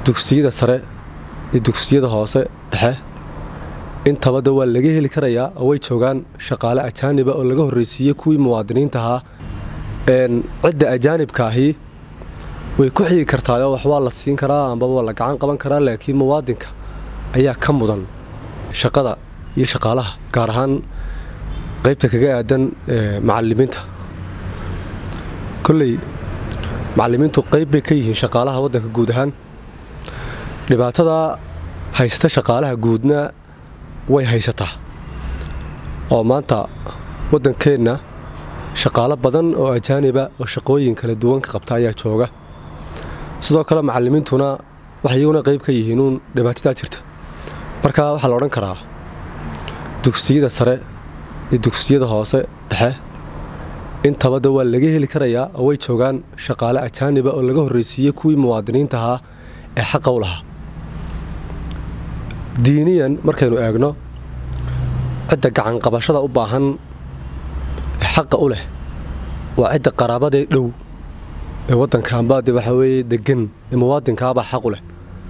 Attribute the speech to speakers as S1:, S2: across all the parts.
S1: dugsiyada sare iyo dugsiyada hoose dhexe intabada waa laga heli karayaa oo way joogaan shaqaale ajaaniba oo laga horreysiiyey kuwii muwaadiniinta ahaa cidda ajaanibka ahi way ku xigi kartaayoo wax waa la siin karaa ambaba waa la gacan qaban karaa laakiin muwaadinka ayaa ka mudan shaqada iyo shaqaalaha gaar ahaan qaybta kaga aadan macalimiinta kolley macalimiintu qayb bay ka yihiin shaqaalaha waddanka guud ahaan dhibaatada haysta shaqaalaha guudna way haysataa oo maanta waddankeenna shaqaalo badan oo ajaaniba oo shaqooyin kala duwan ka qabta ayaa jooga sidoo kale macalimiintuna waxay iyaguna qayb ka yihiinuun dhibaatadaa jirta marka waxaa la odhan karaa dugsiyada sare iyo dugsiyada hoose dhexe intabada waa laga heli karayaa oo way joogaan shaqaale ajaaniba oo laga horreysiiyey kuwii muwaadiniinta ahaa ee xaqa u lahaa diiniyan markaynu eegno cidda gacanqabashada u baahan ee xaqa u leh waa cidda qaraabadee dhow ee waddankaanbaade waxaa weeye degan ee muwaadinkaabaa xaq u leh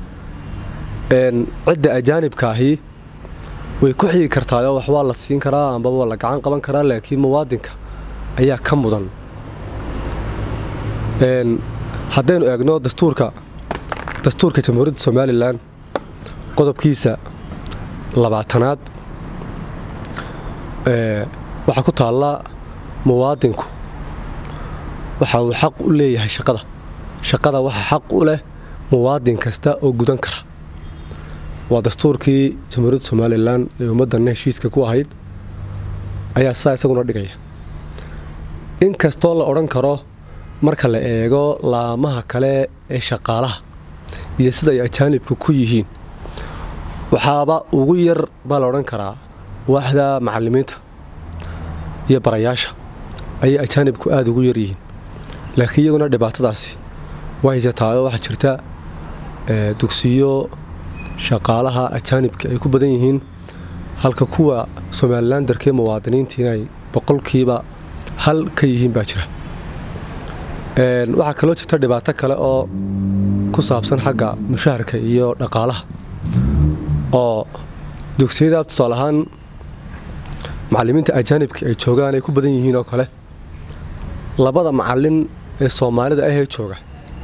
S1: cidda ajaanibka ahi way ku xigi kartaayoo wax waa la siin karaa ambaba waa la gacan qaban karaa laakiin muwaadinka ayaa ka mudan haddaynu eegno dastuurka dastuurka jamhuuriyadda somalilan qodobkiisa labaatanaad waxaa ku taalla muwaadinku waxa uu xaq u leeyahay shaqada shaqada waxa xaq u leh muwaadin kasta oo gudan kara waa dastuurkii jamhuuriyadda somalilan ee ummaddanna heshiiska ku ahayd ayaa sidaa isaguna dhigaya in kastoo la odhan karo marka la eego laamaha kale ee shaqaalaha iyo sida ay ajaanibka ku yihiin waxaaba ugu yar baa la odhan karaa waaxda macalimiinta iyo barayaasha ayay ajaanibku aada ugu yar yihiin laakiin iyaguna dhibaatadaasi waa haysataao waxaa jirta dugsiyo shaqaalaha ajaanibka ay ku badan yihiin halka kuwa somalilan darkee muwaadiniinta inay boqolkiiba hal ka yihiin baa jira waxaa kaloo jirta dhibaato kale oo ku saabsan xagga mushaharka iyo dhaqaalaha oo dugsiyadaas tusaale ahaan macalimiinta ajaanibka ay joogaan ay ku badan yihiin oo kale labada macalin ee soomaalida ahee jooga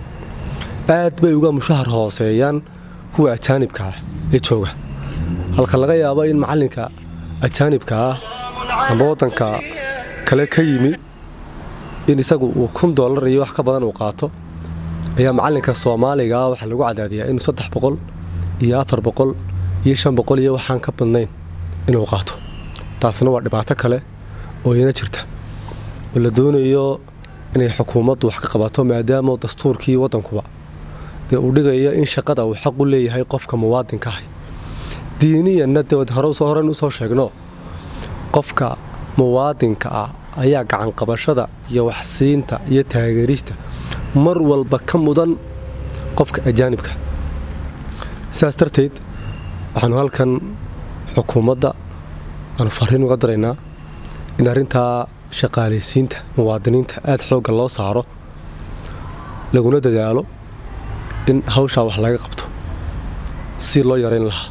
S1: aad bay uga mushahar hooseeyaan kuwa ajaanibka ah ee jooga halka laga yaabo in macalinka ajaanibka ah amba waddanka kale ka yimi in isagu uu kun doolar iyo wax ka badan uu qaato ayaa macalinka soomaaligaa waxaa lagu cadaadiyaa inuu saddex boqol iyo afar boqol iyo shan boqol iyo waxaan ka badnayn inuu qaato taasna waa dhibaato kale oo iyana jirta oo la doonayo inay xukuumaddu wax ka qabato maadaama dastuurkii waddankuba dee uu dhigayo in shaqada uu xaq u leeyahay qofka muwaadinka ah diiniyanna dee horen usoo sheegno qofka muwaadinka ah ayaa gacanqabashada iyo waxsiinta iyo taageerista mar walba ka mudan qofka ajaanibka sidaas darteed waxaanu halkan xukuumadda aanu fariin uga daraynaa in arrintaa shaqaalaysiinta muwaadiniinta aada xoogga loo saaro laguna dadaalo in hawshaa wax laga qabto si loo yarayn lahaa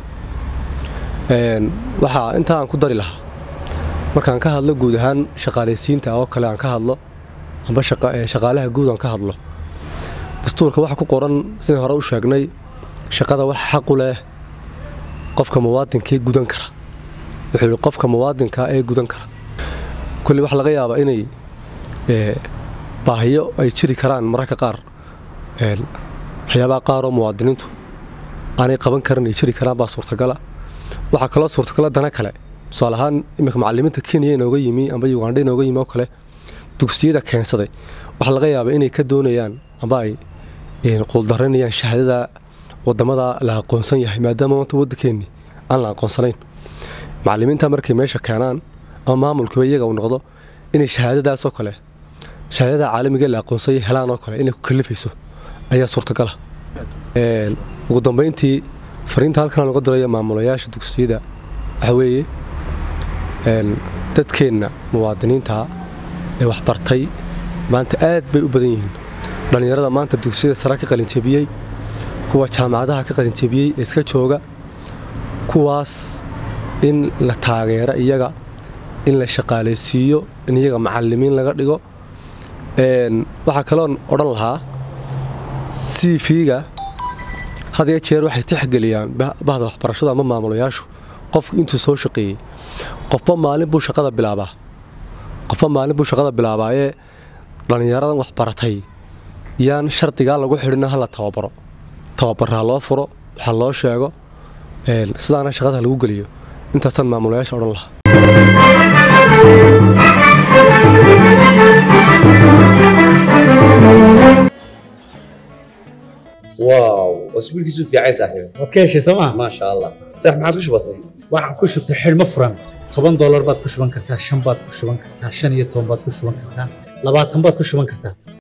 S1: waxaa intaa aan ku dari lahaa markaan ka hadlo guud ahaan shaqaalaysiinta oo kale aan ka hadlo amba shaqaalaha guud aan ka hadlo dastuurka waxa ku qoran sidai hore u sheegnay shaqada waxa xaqu leh qofka muwaadinkee gudan kara wuxuu yihi qofka muwaadinka ee gudan kara kulli waxaa laga yaabaa inay baahiyo ay jiri karaan mararka qaar waxyaabaha qaaroo muwaadiniintu aanay qaban karin ay jiri karaan baa suurtagala waxaa kaloo suurtagala dana kale tusaale ahaan iminka macalimiinta kenya inooga yimi amba ugandha inooga yimi oo kale dugsiyada keensaday waxaa laga yaabaa inay ka doonayaan amba ay quuldaranayaan shahaadada wadamada la aqoonsan yahay maadaama maanta waddankeenni aan la aqoonsanayn macalimiinta markay meesha keenaan ama maamulkiiba iyaga uu noqdo inay shahaadadaasoo kale shahaadada caalamiga la aqoonsanya helaan oo kale inay ku kalifayso ayaa suurtagala ugu dambeyntii fariinta halkan aan uga diraya maamulayaasha dugsiyada waxaa weeye dadkeenna muwaadiniinta ee waxbartay maanta aad bay u badan yihiin dhallinyarada maanta dugsiyada sare ka qalinjabiyey kuwa jaamacadaha ka qalinjebiyey ee iska jooga kuwaas in la taageero iyaga in la shaqaalaysiiyo in iyaga macalimiin laga dhigo waxaa kaloon odhan lahaa c v-ga had iyo jeer waxay tixgeliyaan bahda waxbarashada ama maamulayaashu qofku intuu soo shaqeeyey qofba maalin buu shaqada bilaabaa qofba maalin buu shaqada bilaabaayee dhallinyaradan waxbaratay yaan shardigaa lagu xidhina hala tababaro tababarraa loo furo waxa loo sheego sidaana shaqada lagu geliyo intaasaan maamulayaasha odhan lahaa
S2: واو اسبوعك في عايز صاحبي
S3: waad ka heshay sooma
S2: ما شاء الله صح ما عاد وش بصير
S3: waxaan ku shubtay xidhmo furan toban doolar baad ku shuban kartaa shan baad ku shuban kartaa shan iyo toban baad ku shuban kartaa labaatan baad ku shuban kartaa